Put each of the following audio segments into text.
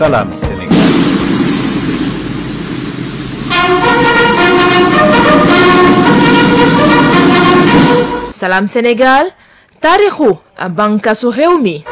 Salam Sénégal. Salam Sénégal taarixu bànqaasu réew mi.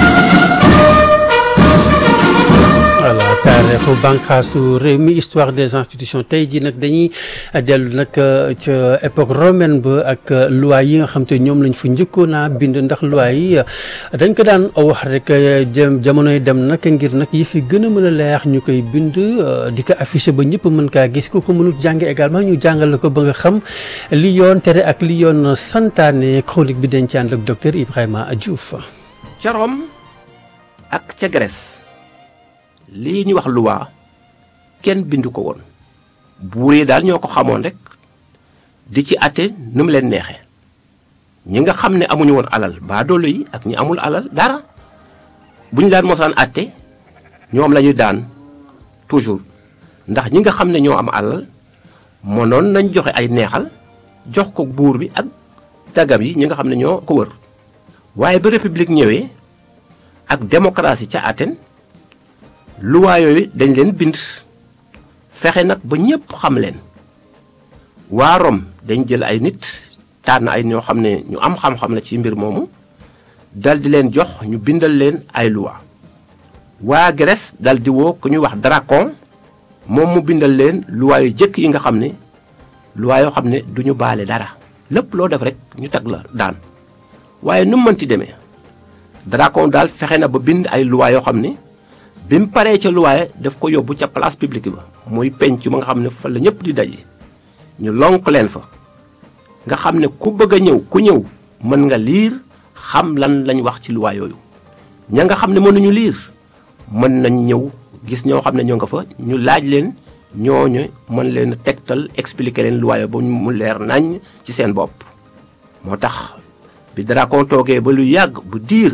voilà taarixu bànqaasu réew mi histoire des institutions tey jii nag dañuy dellu nag ca époque romaine ba ak loi yi nga xam te ñoom lañ fa njëkkoon a bind ndax loi yi dañ ko daan wax rek jëm jamonoy dem nag ngir nag yi fi gën a mën a leer ñu koy bind di ko affiché ba ñëpp mën kaa gis ku ko mënut jànge également ñu jàngal ko ba nga xam li yoon tere ak li yoon santaane chronique bi dañ ci ànd ak docteur Ibrahima Diouf. ca Rome ak ca Grèce lii ñu wax loi kenn bindu ko woon buur yi daal ñoo ko xamoon rek di ci àtte nu mu leen neexee ñi nga xam ne amuñu woon alal baadoolo yi ak ñi amul alal dara bu ñu daan mosaan àtte ñoom la ñuy daan toujours ndax ñi nga xam ne ñoo am alal mënoon nañ joxe ay neexal jox ko buur bi ak dagam yi ñi nga xam ne ñoo ko wër waaye ba république ñëwee ak démocratie ca Athènes loi yooyu dañ leen bind fexe nag ba ñépp xam leen waa Rome dañ jël ay nit tànn ay ñoo xam ne ñu am xam-xam la ci mbir moomu dal di leen jox ñu bindal leen ay loi waa Grèce dal di woo ku ñuy wax Dracon moom mu bindal leen loi yu jëkk yi nga xam ne loi yoo xam ne du ñu baale dara lépp loo def rek ñu tag la daan waaye nu mu mënti demee Dracon daal fexe na ba bind ay loi yoo xam ne bi mu paree ca luwaaye daf ko yóbbu ca place publique ba muy penc ma nga xam ne fa la ñëpp di daje ñu lonk leen fa nga xam ne ku bëgg a ñëw ku ñëw mën nga liir xam lan lañ wax ci luwaa yooyu ña nga xam ne mënuñu liir mën nañ ñëw gis ñoo xam ne ñoo nga fa ñu laaj leen ñooñu mën leen tegtal expliquer leen luwaayo ba mu leer nañ ci seen bopp moo tax bi Dracon toogee ba lu yàgg bu diir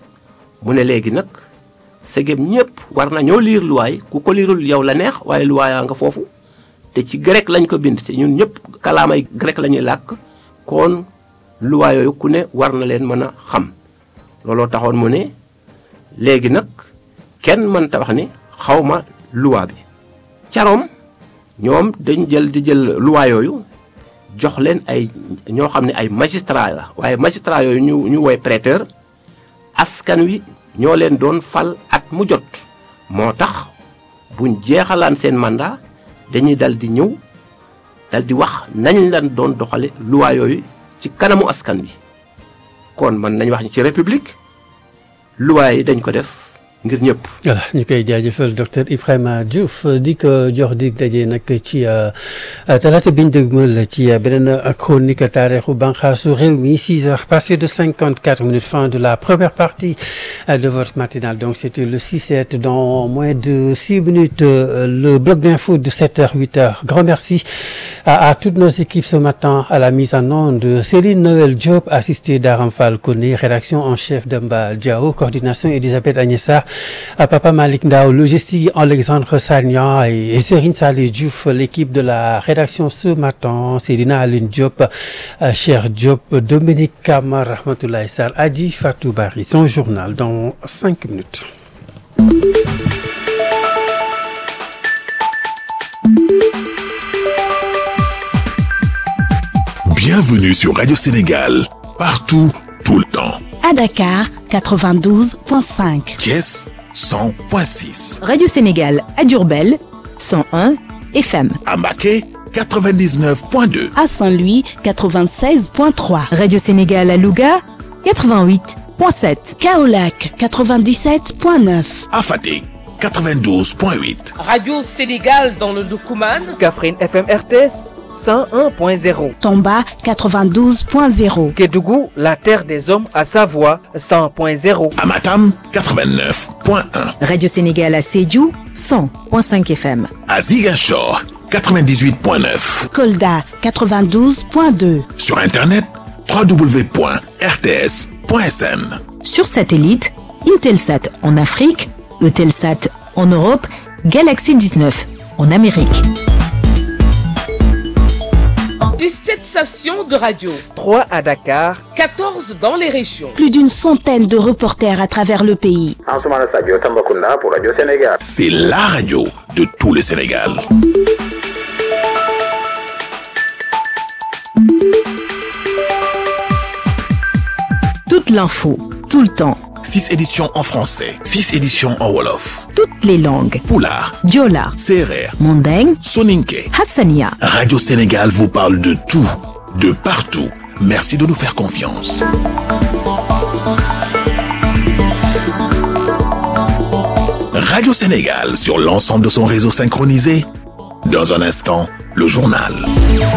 mu ne léegi nag segem ñëpp war nañoo liir luwaay ku ko liirul yow la neex waaye luwaayaa nga foofu te ci grec lañ ko bind te ñun ñëpp kalaamay grec la ñuy làkk kon luwaay yooyu ku ne war na leen mën a xam looloo taxoon mu ne léegi nag kenn mënta wax ni xawma luwaa bi caroom ñoom dañ jël di jël luwaa yooyu jox leen ay ñoo xam ne ay magistrat la waaye magistrat yooyu ñu ñu woy prêteur askan wi ñoo leen doon fal at mu jot moo tax buñ jeexalaan seen mandat dañuy dal di ñëw dal di wax nañ lan doon doxale loi yooyu ci kanamu askan bi kon mën nañ wax ni ci république loi yi dañ ko def ngir ñëpp. voilà ñu koy jaajëfal docteur Ibrahima Diouf di ko jox dig daje nag ci talaata biñ dëgmal ci beneen chronique taarixu banqaasu réew mi 6 heures passées de 54 minutes fin de la première partie de votre matinale donc c'était le 6-7 dans moins de 6 minutes le bloc d'info de 7 heures 8 heures grand merci à, à toutes nos équipes ce matin à la mise en onde Céline Noël Diop assistée d'Aram Fall Koné rédaction en chef Demba Diao coordination Elisabeth Agnessa à Papa Malik Ndao, logistique Alexandre Sagnan et, et Serine Salih Diouf, l'équipe de la rédaction ce matin, Cédina Aline Diop, euh, Cher Diop, Dominique Kamar, Rahmatoulaye Sall, Adi Fatou Bari, son journal dans cinq minutes. Bienvenue sur Radio Sénégal, partout, tout le temps. À Dakar, 92.5. Thiès, 100.6. Radio Sénégal à Diourbel, 101 FM. À Maquet, 99.2. À Saint-Louis, 96.3. Radio Sénégal à Louga, 88.7. Kaolac, 97.9. À Fatick, 92.8. Radio Sénégal dans le Doukouman. Kaffrine FM RTS. 101.0. Tomba 92.0. Kédougou, la terre des hommes à Savoie 100.0. Amatam 89.1. Radio Sénégal à Sédhiou 100.5 FM. À Ziguinchor 98.9. Kolda 92.2. Sur internet www.rts.sn. Sur satellite, Intelsat en Afrique, Eutelsat en Europe, Galaxy 19 en Amérique. 17 stations de radio, 3 à Dakar, 14 dans les régions. Plus d'une centaine de reporters à travers le pays. Ansoumana Sadio Tambacounda pour Radio Sénégal. C'est la radio de tout le Sénégal. Toute l'info, tout le temps, 6 éditions en français, 6 éditions en Wolof, toutes les langues. Poulard, Diola, Serer, Mondeng, Soninke. Hassania. Radio Sénégal vous parle de tout, de partout. Merci de nous faire confiance. Radio Sénégal sur l'ensemble de son réseau synchronisé. Dans un instant, le journal.